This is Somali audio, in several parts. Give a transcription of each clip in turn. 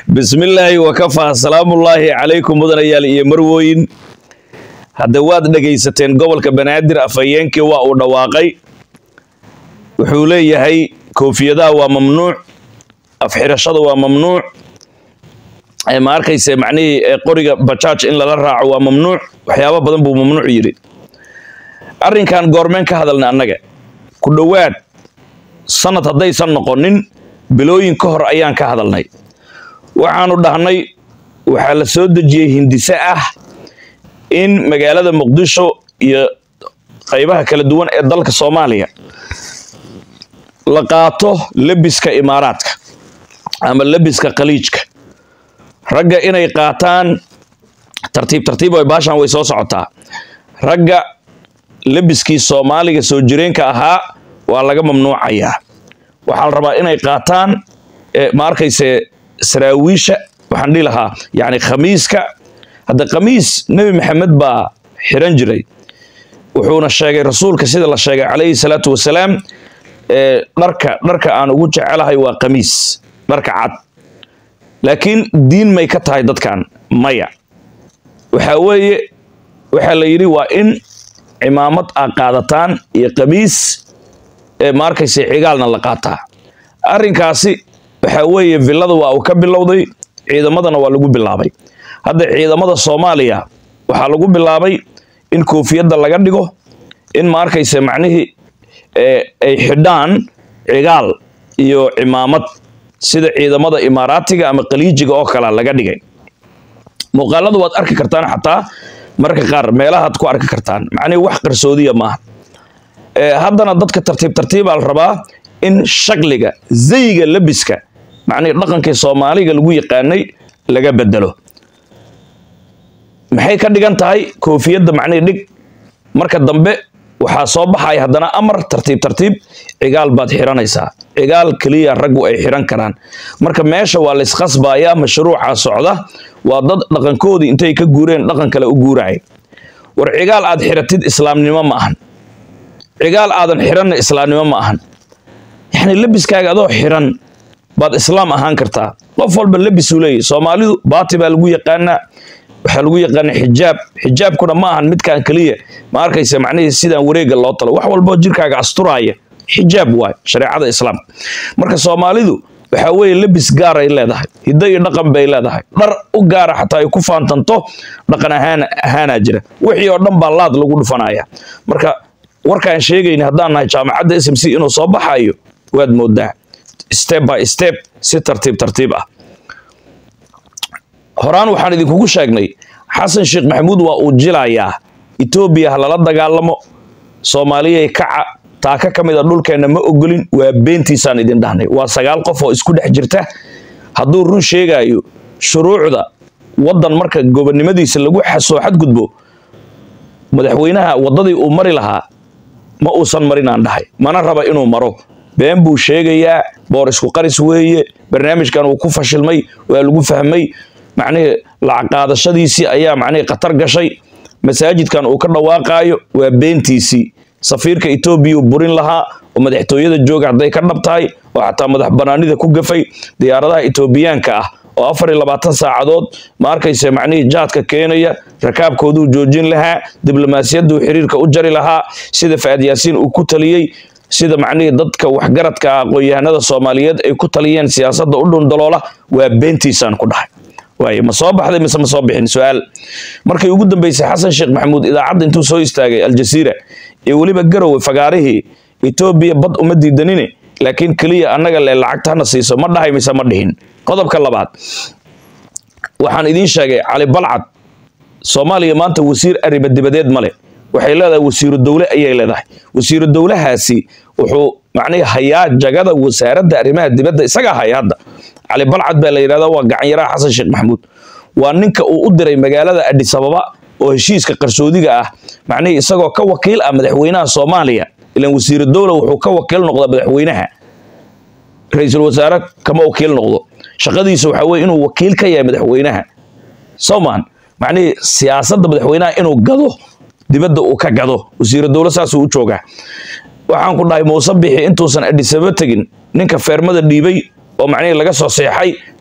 bismillaahi wakafaa salaamullaahi calaykum mudanayaal iyo marwooyin hadda waad dhegaysateen gobolka banaadir afhayeenkii waa uu dhawaaqay wuxuu leeyahay koofiyadaha waa mamnuuc afxirashada waa mamnuuc ma arkayse macnihii qoriga bajaaj in lala raaco waa mamnuuc waxyaabo badan buu mamnuuc yidhi arrinkan goormeen ka hadalnay annaga ku dhowaad sanad haddaysan noqonin bilooyin ka hor ayaan ka hadalnay waxaanu dhahnay waxaa la soo dejiyey hindise ah in magaalada muqdisho iyo qaybaha kala duwan ee dalka soomaaliya la qaato lebiska imaaraadka ama lebiska khaliijka ragga inay qaataan tartiib tartiib way baashan way soo socotaa ragga lebiskii soomaaliga soo jireenka ahaa waa laga mamnuucayaa waxaa la rabaa inay qaataan ma arkayse saraawiisha waxaan dhihi lahaa yani khamiiska hadda khamiis nebi maxamed baa xiran jiray wuxuuna sheegay rasuulka sida la sheegay calayhi salaatu wasalaam dharka dharka aan ugu jecelahay waa khamiis dharka cad laakiin diin may ka tahay dadkan maya waxaa weeye waxaa la yidhi waa in cimaamad aa qaadataan iyo khamiis ma arkayse cigaalna la qaataa arrinkaasi waxaa weeye villada waa uu ka bilowday ciidamadana waa lagu bilaabay hadda ciidamada soomaaliya waxaa lagu bilaabay in koofiyadda laga dhigo in ma arkayse macnihii ay xidhaan cigaal iyo cimaamad sida ciidamada imaaraatiga ama khaliijiga oo kale laga dhigay muuqaalada waad arki kartaan xataa mararka qaar meelahaad ku arki kartaan macnihii wax qarsoodiya maaha haddana dadka tartiib tartiibaa la rabaa in shakliga zayiga lebiska macnihii dhaqankii soomaaliga lagu yaqaanay laga bedelo maxay ka dhigan tahay koofiyadda macnihii dhig marka dambe waxaa soo baxaya haddana amar tartiib tartiib cigaal baad xiranaysaa cigaal keliya raggu ay xiran karaan marka meesha waa layskhasbayaa mashruuca socda waa dad dhaqankoodii intay ka guureen dhaqan kale u guuraya war cigaal aad xiratid islaamnimo ma ahan cigaal aadan xiranna islaamnimo ma ahan yacni lebiskaaga adoo xiran baad islaam ahaan kartaa qof walba lebisuu leeyahy soomaalidu baati baa lagu yaqaanaa waxaa lagu yaqaana xijaab xijaabkuna ma ahan midkaan keliya ma arkaysa macnihii sidaan wareega loo talo wax walboo jirkaaga asturaaya xijaab waay shareecada islaamka marka soomaalidu waxaa weeye lebis gaaray leedahay hiddo iyo dhaqan bay leedahay dhar u gaara xataa ay ku faantanto dhaqan ahaan ahaanaa jira wixii oo dhan baa laad lagu dhufanaya marka warkaan sheegayna haddaan nahay jaamacadda s m c inuu soo baxayo waad moodaa step by step si tartiib tartiib ah horaan waxaan idinkugu sheegnay xasan sheekh maxamuud waa uu jilayaa etoobiya ha lala dagaalamo soomaaliyay kaca taaka ka mid a dhulkeenna ma ogolin waa beentiisaan idin dhahnay waa sagaal qof oo isku dhex jirta hadduu run sheegaayo shuruucda waddan marka gobonnimadiisa lagu soo xadgudbo madaxweynaha waddadii uu mari lahaa ma uusan marin aan dhahay mana raba inuu maro been buu sheegayaa boor isku qaris weeye barnaamijkan uu ku fashilmay waa lagu fahmay macnihii lacag qaadashadiisii ayaa macnihii khatar gashay masaajidkan uu ka dhawaaqaayo waa beentiisii safiirka etoobiya uu burin lahaa oo madaxtooyada jooga hadday ka dhab tahay oo xataa madax banaanida ku gafay diyaaradaha etoobiyaanka ah oo afar iyo labaatan saacadood ma arkayse macnihii jaadka keenaya rakaabkooduu joojin lahaa diblomaasiyaduu xiriirka u jari lahaa sida faad yaasiin uu ku taliyey sida macnihii dadka waxgaradka ah aqoon-yahanada soomaaliyeed ay ku taliyeen siyaasadda u dhundaloola waa beentiisaan ku dhahay waaye ma soo baxday mise ma soo bixin su-aal markii ugu dambeysay xasan sheekh maxamuud idaacadda intuu soo istaagay aljasiira iyo weliba garowe fagaarihii etoobiya bad uma diidanine laakiin keliya annaga le lacagta hana siiso ma dhahay mise ma dhihin qodobka labaad waxaan idiin sheegay cali balcad soomaaliya maanta wasiir arriba dibadeed male waxay leedahay wasiiru dowle ayay leedahay wasiiru dowlahaasi wuxuu macnihii hayaa jagada wasaaradda arrimaha dibadda isagaa haya hadda cali balcad baa la yidhahdaa waa gacanyaraha xasan sheekh maxamuud waa ninka uu u diray magaalada adhis ababa oo heshiiska qarsoodiga ah macnihii isagoo ka wakiil ah madaxweynaha soomaaliya ilan wasiiru dowla wuxuu ka wakiil noqda madaxweynaha ra-iisul wasaare kama wakiil noqdo shaqadiisa waxaa weye inuu wakiil ka yahay madaxweynaha soomaan macnihii siyaasadda madaxweynaha inuu gado dibadda uu ka gado wasiiru dowle saasuu u joogaa waxaan ku dhahay muuse bixi intuusan adhisaba tegin ninka feermada dhiibay oo macnihii laga soo seexay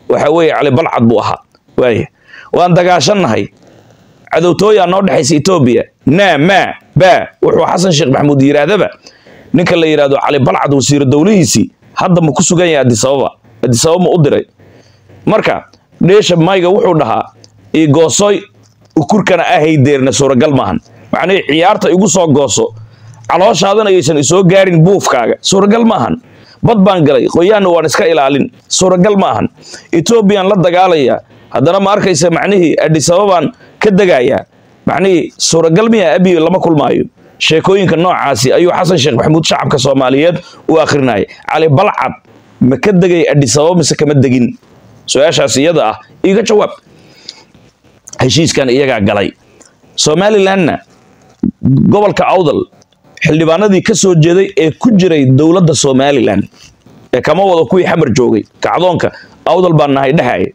waxa weeye cali balcad buu ahaa waaya waan dagaashannahay cadowtooyaa noo dhexaysa etoobiya naa maa baa wuxuu xasan sheekh maxamuud yidhaahdaba ninka la yidhahdo cali balcad wasiiro dowlihiisii hadda ma ku sugan yahay adisababa adisababa ma u diray marka dheesha mayga wuxuu dhahaa igoosoy ukurkana ahaydeerna suuragal maahan macnihii ciyaarta igu soo gooso calooshaadana ayaysan isoo gaarin buufkaaga suuragal maahan bad baan galay qoyaanna waan iska ilaalin suuragal maahan etoobiyaan la dagaalaya haddana ma arkaysa macnihii adisababaan ka degayaa macnihii suuragal miya abiyo lama kulmaayo sheekooyinka noocaasi ayuu xasan sheekh maxamuud shacabka soomaaliyeed u akhrinaya cali balcad ma ka degay adisababa mise kama degin su-aashaas iyada ah iiga jawaab heshiiskan iyagaa galay somalilandna gobolka awdal xildhibaanadii ka soo jeeday ee ku jiray dowladda somalilan ee kama wado kuwii xamar joogay kacdoonka awdal baan nahay dhehaya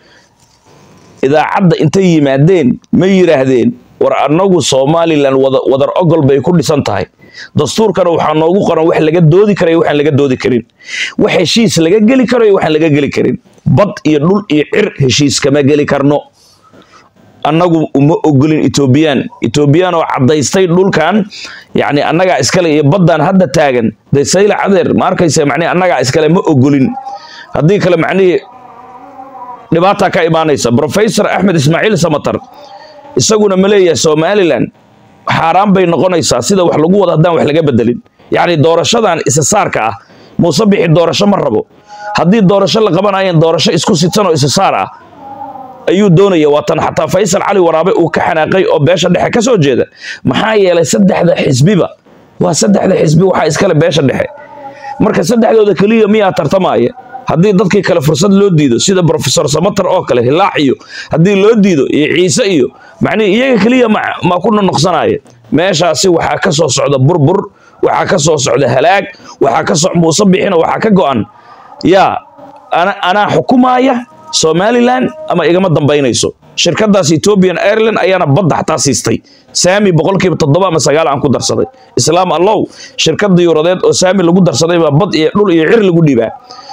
idaacadda intay yimaadeen ma yidhaahdeen war annagu somalilan wadar ogol bay ku dhisan tahay dastuurkana waxaa noogu qoran wax laga doodi kara waxaan laga doodi karin wax heshiis laga geli karo iyo waxaan laga geli karin bad iyo dhul iyo cir heshiis kama geli karno annagu uma ogolin etoobiyaan etoobiyaan oo caddaystay dhulkan yacni annagaa iskale iyo baddan hadda taagan dee sayla cadeer ma arkaysa macnihi annagaa iskale ma ogolin haddii kale macnihii dhibaataa ka imaanaysa professor axmed ismaaciil samatar isaguna ma leeyahay somalilan xaaraan bay noqonaysaa sida wax lagu wada haddaan wax laga bedelin yacni doorashadan isasaarka ah muuse bixi doorasho ma rabo haddii doorasho la qabanayan doorasho isku sidsan oo isasaar ah ayuu doonaya waatan xataa faysal cali waraabe uu ka xanaaqay oo beesha dhexe ka soo jeeda maxaa yeelay saddexda xisbiba waa saddexda xisbi waxaa iskale beesha dhexe marka saddexdooda keliya miyaa tartamaya haddii dadkii kale fursad loo diido sida profesor samatar oo kale hilaac iyo haddii loo diido iyo ciise iyo macnihi iyaga keliya ma ku nonoqsanaya meeshaasi waxaa ka soo socda burbur waxaa ka soo socda halaag waxaa ka so muuse bixina waxaa ka go-an yaa anaa xukumaaya somalilan ama igama dambaynayso shirkadaas ethiopian airline ayaana badda xataa siistay saami boqolkiiba toddoba ama sagaal aan ku darsaday islaam allow shirkada yuuradeed oo saami lagu darsaday baa bad iyo dhul iyo cir lagu dhibaa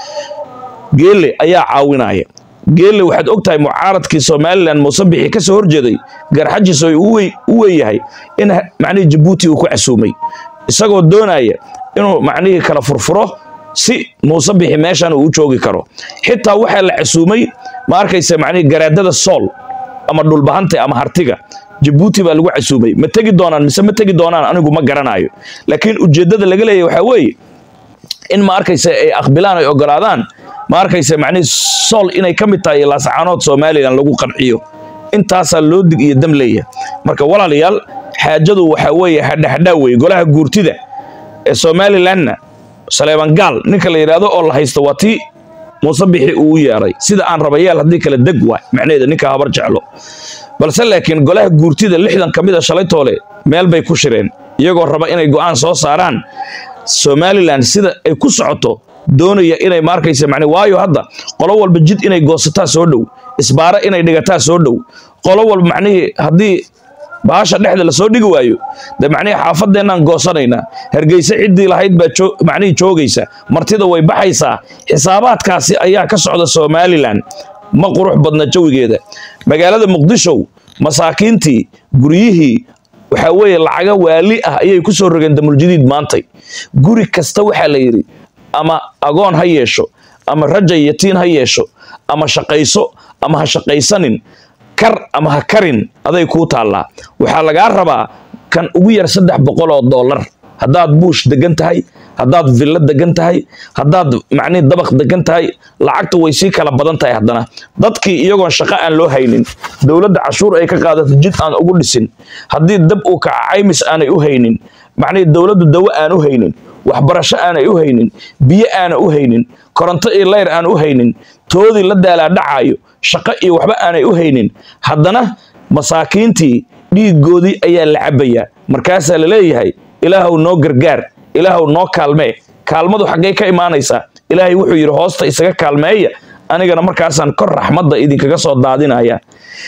geele ayaa caawinaya geelle waxaad og tahay mucaaradkii somalilan muuse bixi ka soo horjeeday garxajis oo u weeyahay in macnihii jabuuti uu ku casuumay isagoo doonaya inuu macnihii kala furfuro si muuse bixi meeshan uu joogi karo xitaa waxaa la casuumay ma arkaysa macnihii garaadada sool ama dhulbahante ama hartiga jabuuti baa lagu casuumay ma tegi doonaan mise ma tegi doonaan anigu ma garanayo laakiin ujeeddada laga leeyahy waxaa weeye in ma arkaysa ay aqbilaan ay ogolaadaan ma arkaysa macnihii sool inay ka mid tahay laasacaanood somalilan lagu qanciyo intaasaa loo dig iyo dam leeyahay marka walaalayaal xaajadu waxaa weeye hadhahadhaa weye golaha guurtida ee somalilanna saleeban gaal ninka la yidhaahdo oo la haysto waa tii muuse bixi uu u yeeray sida aan rabayaal haddii kale deg waay macnaheeda ninka habar jeclo balse laakiin golaha guurtida lixdan ka mid a shalay toole meel bay ku shireen iyagoo raba inay go'aan soo saaraan somalilan sida ay ku socoto doonaya inay maarkaysa macne waayo hadda qolo walba jid inay goosataa soo dhow isbaaro inay dhigataa soo dhow qolo walba macnihii haddii baasha dhexda lasoo dhigi waayo de macnihii xaafadeennaan goosanaynaa hargeyse ciddii lahayd baa macnihii joogaysa martida way baxaysaa xisaabaadkaasi ayaa ka socda somalilan ma qurux badna jawigeeda magaalada muqdisho masaakiintii guryihii waxaa weeye lacaga waali ah ayay ku soo rogeen damuljadiid maantay guri kasta waxaa la yidhi ama agoon ha yeesho ama raja yatiin ha yeesho ama shaqayso ama ha shaqaysanin kar ama ha karin aday kuu taallaa waxaa lagaa rabaa kan ugu yar saddex boqol oo dollar haddaad buush degan tahay haddaad villo degan tahay haddaad macnihi dabaq degan tahay lacagta way sii kala badan tahay haddana dadkii iyagoon shaqo aan loo haynin dowladda cashuur ay ka qaadato jid aan ugu dhisin haddii dab uu kaca caymis aanay u haynin macnihi dowladdu dawo aan u haynin waxbarasho aanay u haynin biyo aana u haynin koronto iyo layr aan u haynin toodii la daalaadhacaayo shaqo iyo waxba aanay u haynin haddana masaakiintii dhiiggoodii ayaa la cabbayaa markaasaa la leeyahay ilaahow noo gargaar ilaahow noo kaalmee kaalmadu xaggay ka imaanaysaa ilaahay wuxuu yidhi hoosta isaga kaalmeeya anigana markaasaan kor raxmadda idinkaga soo daadinaya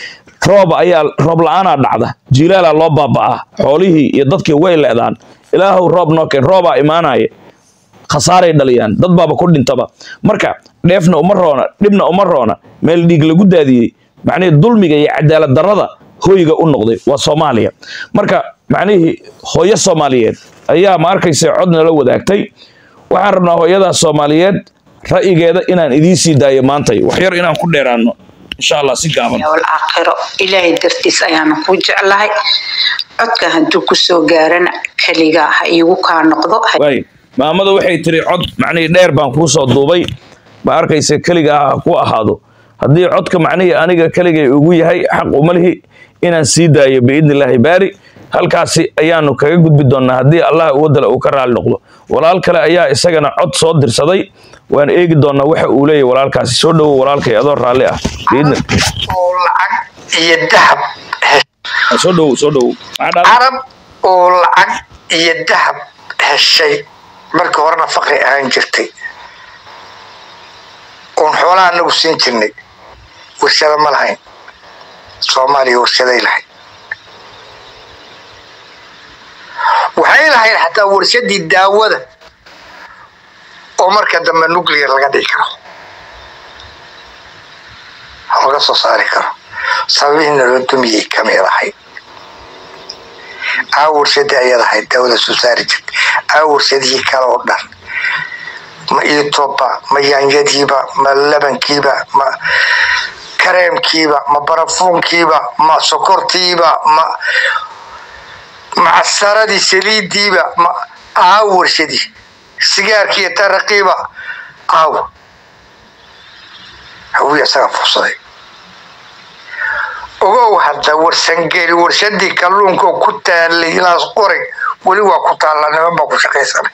roob ayaa roob la-aanaa dhacda jiilaalaa loo baaba'aa xoolihii iyo dadkii way le'daan ilaahow roob noo keen roobaa imaanaya khasaaray dhaliyaan dad baaba ku dhintaba marka dheefna uma roona dhibna uma roona meel dhiig lagu daadiyey macnihii dulmiga iyo cadaalad darrada hoyga u noqday waa soomaaliya marka macnihii hooyo soomaaliyeed ayaa ma arkaysa cod nala wadaagtay waxaan rabnaa hooyadaas soomaaliyeed ra'yigeeda inaan idiin sii daayo maantay wax yar inaan ku dheeraano insha allah si gaaban walaakhiro ilaahay dartiis ayaana ku jeclahay codka hadduu kusoo gaarana keligaa ha iigu kaa noqdo waay maamada waxay tiri cod macnihii dheer baan kuu soo duubay ma arkaysa keligaa ha ku ahaado haddii codka macnihii aniga keligay ugu yahay xaq uma lihi inaan sii daayo biidni illaahi baari halkaasi ayaanu kaga gudbi doonnaa haddii allah uwadale uu ka raali noqdo walaal kale ayaa isagana cod soo dirsaday waan eegi doonnaa waxa uu leeyahy walaalkaasi soo dhowow walaalkay adoo raalli ah biidni oo lacag iyo dahab soo dhowow soo dhowow maxaa dhacday? carab oo lacag iyo dahab heshay markii horena faqri ahaan jirtay oon xoolaha anagu siin jirnay warshado ma lahayn soomaaliya warshaday lahayd waxay lahayd xataa warshadii daawada oo marka dambe nuclear laga dhigi karo laga soo saari karo sababihiina loo dumiyey kamid ahayd aa warshadii ayad ahayd daawada soo saari jirtay aa warshadihii kale oo dhan ma iitoba ma yaanyadiiba ma labankiiba ma kareemkiiba ma barafuunkiiba ma sokortiiba ma macsaradii saliidiiba ma aa warshadii sigaarkiiyo taraqiiba aaw hawiya isaga fursaday ogow hadda warsangeli warshadii kalluunka oo ku taalay ilaas qoray weli waa ku taallaa niman baa ku shaqaysanay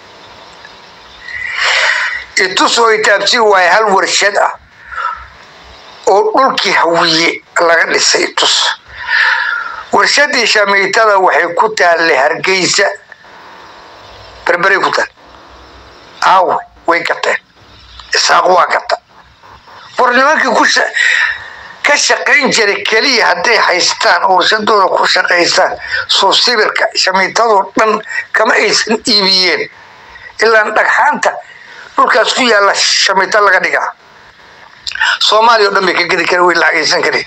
itusoo itaabsi waaye hal warshad ah oo dhulkii hawiye laga dhisay itus warshadii shamiitada waxay ku taallay hargeysa berberay ku taal aawe way gateen isaaq waa gata war nimankii ku ka shaqayn jiray keliya hadday haystaan oo warshadooda ku shaqaystaan soo sibirka shamiitadoo dhan kama aysan iibiyeen ilaan dhagxaanta dhulkaas ku yaalla shamiito laga dhigaa soomaaliya o dhan bay ka gedi kara way lacagaysan kari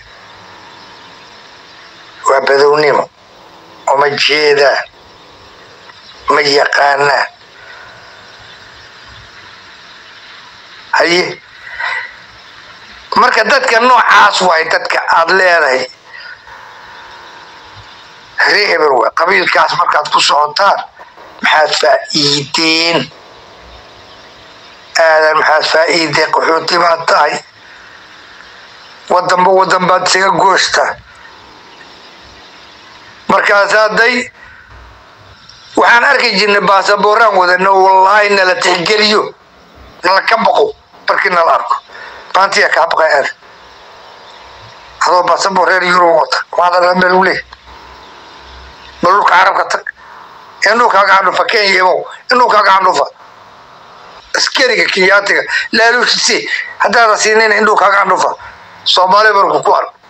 waa badownimo uma jeedaan ma yaqaanaan haye marka dadka noocaas waay dadka aada leedahay ree hebel waay qabiilkaas markaad ku socotaan maxaad faa'iideen aadan maxaad faa'iidee qaxooti baad tahay wadanba wadan baad isaga goostaa markaas hadday waxaan arki jirnay baasabooraan wadano wallaahi nala tixgeliyo nala ka baqo markii nala arko maantiya kaa baqay aad adoo baasaboor reer yurub wata maadala meel u leeyahy bal dhulka carabka tag indhulkaaga candhufa kenya imow indhulkaaga candhufa askariga kenyaatiga laaluushisi haddaada siinayna indhulkaaga candhufa soomaali barku ku ark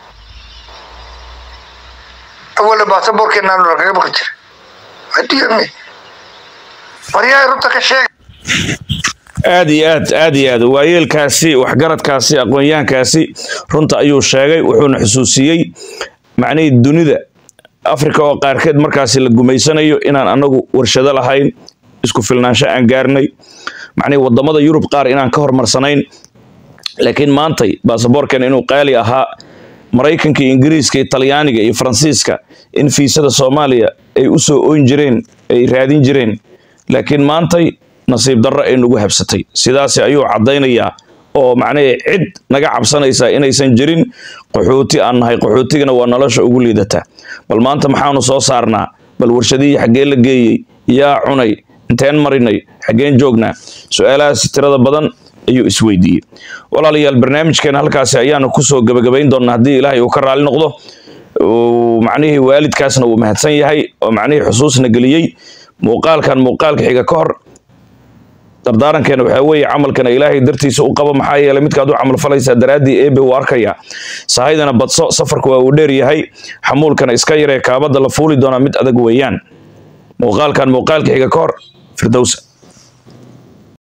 awala baasaboorkeena kaga baqi jira adiyami waryaa runta ka sheega aad iyo aad aad iyo aad waayeelkaasi waxgaradkaasi aqoonyahankaasi runta ayuu sheegay wuxuuna xusuusiyey macnihii dunida afrika oo qaarkeed markaasi la gumaysanayo inaan anagu warshado lahayn isku filnaansho aan gaarnay macnihii wadamada yurub qaar inaan ka hormarsanayn laakiin maantay baasaboorkan inuu qaali ahaa maraykanka iyo ingiriiska iyo talyaaniga iyo faransiiska in fiisada soomaaliya ay u soo oyn jireen ay raadin jireen laakiin maantay nasiib darro ay nagu habsatay sidaasi ayuu caddaynayaa oo macnahii cid naga cabsanaysaa inaysan jirin qaxooti aan nahay qaxootigana waa nolosha ugu liidataa bal maanta maxaanu soo saarnaa bal warshadihii xaggee la geeyey yaa cunay inteen marinay xaggeen joognaa su-aalahaasi tirada badan ayuu isweydiiyey walaalayaal barnaamijkeena halkaasi ayaanu kusoo gebagabayn doonaa haddii ilaahay uu ka raali noqdo macnihii waalidkaasna wuu mahadsan yahay oo macnihii xusuusna geliyey muuqaalkan muuqaalka xiga ka hor dardaarankeena waxaa weeye camalkana ilaahay dartiisa u qabo maxaa yeelay midkaad u camal falaysaa daraaddii eebe wuu arkaya sahaydana badso safarka waa uu dheer yahay xamuulkana iska yaree kaabada la fuuli doonaa mid adag weeyaan muuqaalkan muuqaalka xiga ka hor firdowsa